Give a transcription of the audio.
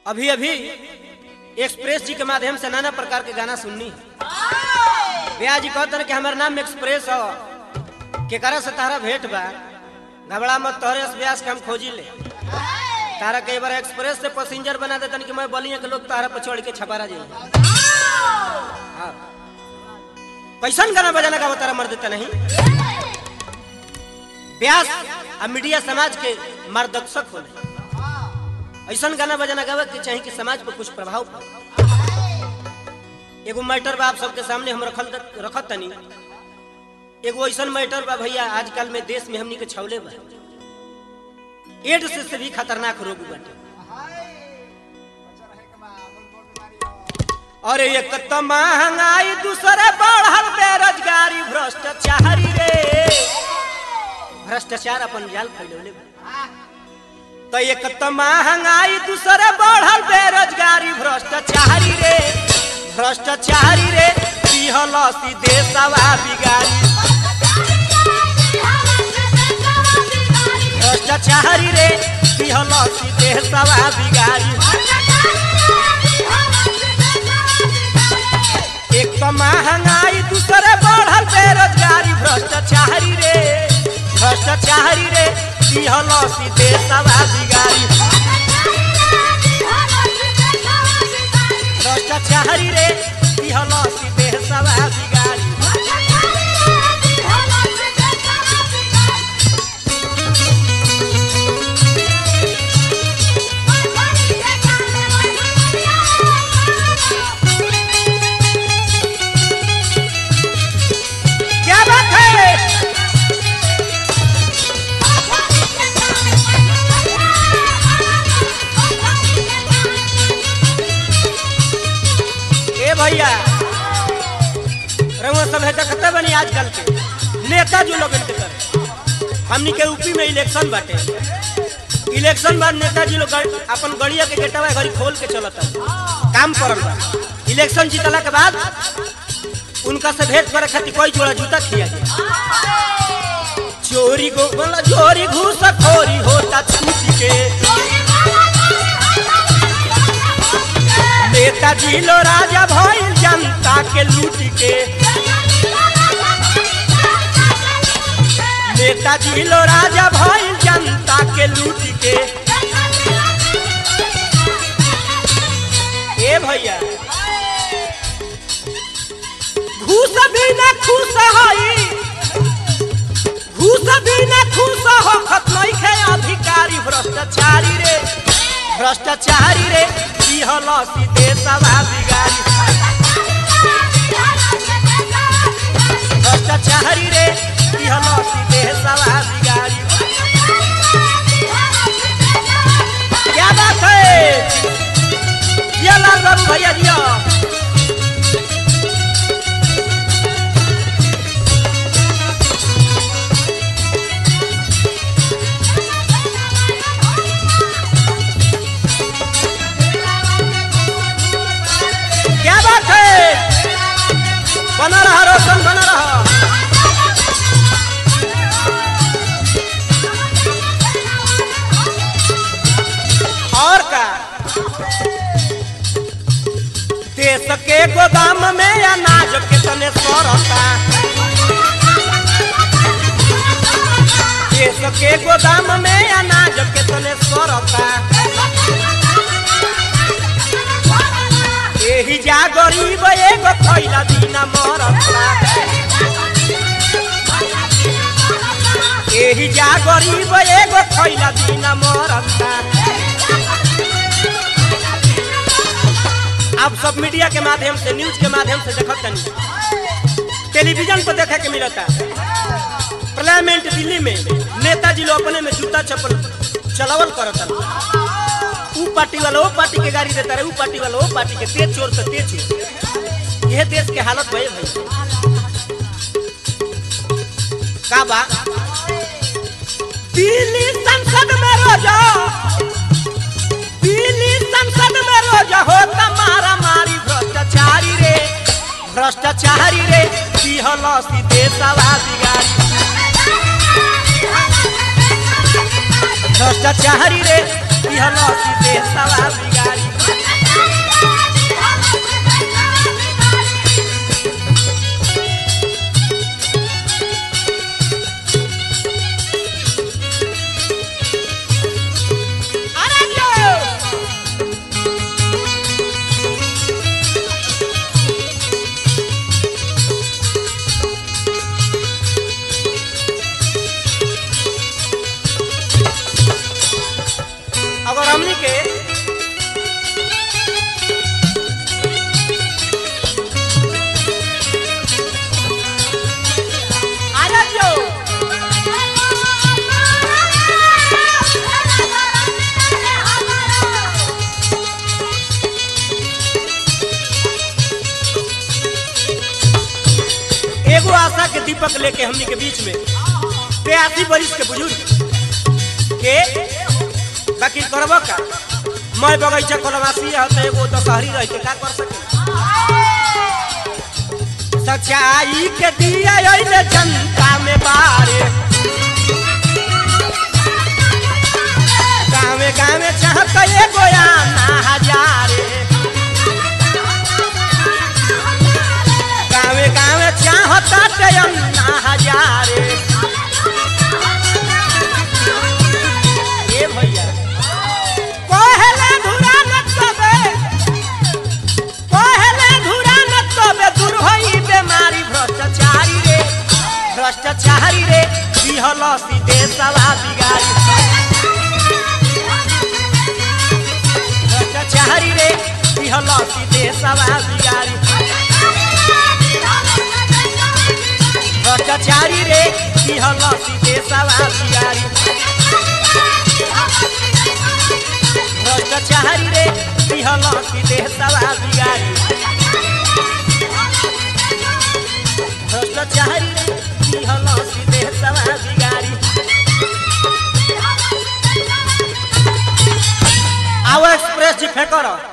अभी अभी एक्सप्रेस जी के माध्यम से नाना प्रकार के गाना सुननी भैया जी कहते कि हमारे नाम एक्सप्रेस हो केकरा से तारा भेंट बा घबरा मत तोहरे से व्यास के हम खोजी ले तारा कई बार एक्सप्रेस से पैसेंजर बना देतन कि मैं बलिया के लोग तारा पर चढ़ के छपारा जाइए हाँ कैसन गाना बजाना का तारा मर देता नहीं व्यास आ मीडिया समाज के मार्गदर्शक होने ऐसा गाना बजाना गावे के चाहिए कि समाज पर कुछ प्रभाव पड़े एगो मैटर बा आप सबके सामने हम रखल रखत तनी एगो ऐसा मैटर बा भैया आजकल में देश में हमनी के छवले बा एड्स से भी खतरनाक रोग बाटे अरे एक तो महंगाई दूसरे बढ़ल बेरोजगारी भ्रष्टाचारी रे भ्रष्टाचार अपन जाल फैलौले बा तो एक तो महंगाई दूसरे बढ़ल बेरोजगारी भ्रष्टाचारी रे भ्रष्टाचारी रे पिहल सीधे सवा बिगारी भ्रष्टाचारी रे पिहल सीधे सवा बिगारी एक तो महंगाई दूसरे बढ़ल बेरोजगारी भ्रष्टाचारी रे भ्रष्टाचारी रे पिहल सीधे सवा बिगारी भ्रष्टाचारी रे पिहल सीधे सवा बिगारी क्या बात है ए भैया रउआ सब है देखते बनी आजकल के नेता जो लोग के कर हमनी के यूपी में इलेक्शन बाटे इलेक्शन बाद नेताजी लोग गड़- अपन गड़िया के गेटवा घरी खोल के चलता काम करल बा इलेक्शन जीतला के बाद उनका से भेंट करे खातिर कोई जोड़ा जूता खिया जाए चोरी को बोला चोरी घूस खोरी होता छूट के नेताजी लो राजा भइल जनता के लूट के नेताजी लो राजा भइल जनता के लूट के ए भैया घूस भी न खुश हई घूस भी न खुश हो खतनई खे अधिकारी भ्रष्टाचारी रे भ्रष्टाचारी रे पिहल सीधे सवा बिगारी भ्रष्टाचारी रे पिहल सीधे सवा बिगारी क्या बात है ये लाल बाबू भैया जिया क्या बात है बना रहा रोशन बना रहा और का देश के गोदाम में अनाज कितने सौरता देश के गोदाम में अनाज कितने सौरता एही जा गरीब एगो खैला दीना मरता एही जा गरीब एगो खैला दीना मरता आप सब मीडिया के माध्यम से न्यूज के माध्यम से देखत तनी टेलीविजन पर देखे के मिलता पार्लियामेंट दिल्ली में नेताजी लोग अपने में जूता चप्पल चलावल करता ऊ पार्टी वाला वो पार्टी के गाड़ी देता रहे ऊ पार्टी वाला वो पार्टी के तेज चोर से तेज चोर यह देश के हालत भय भाई का बा दिल्ली संसद में रोजा दिल्ली संसद में रोजा होता मारा मारी भ्रष्टाचारी रे भ्रष्टाचारी रे पिहल सीधे सवा बिगारी भ्रष्टाचारी रे पिहल सीधे सवा बिगारी दीपक लेके हमनी के बीच में बयासी बरिस के बुजुर्ग के बाकी करब का मैं बगैचा कलवासी है तो एगो दशहरी रह के का कर सके सच्चाई के दिया अइले जनता में बारे गावे गावे चाहत एगो आना हजारे गावे गावे चाहत अन्ना हजारे ए भैया पहले धुरा न तबे पहले धुरा न तबे दूर होई बेमारी भ्रष्टाचारी रे भ्रष्टाचारी रे दिहल सीधे सवा बिगाड़ी भ्रष्टाचारी रे दिहल सीधे सवा बिगाड़ी भ्रष्टाचारी रे दिहल सीधे सवा बिगाड़ी भ्रष्टाचारी रे दिहल सीधे सवा बिगाड़ी भ्रष्टाचारी रे दिहल सीधे सवा बिगाड़ी आओ एक्सप्रेस जी फेंकर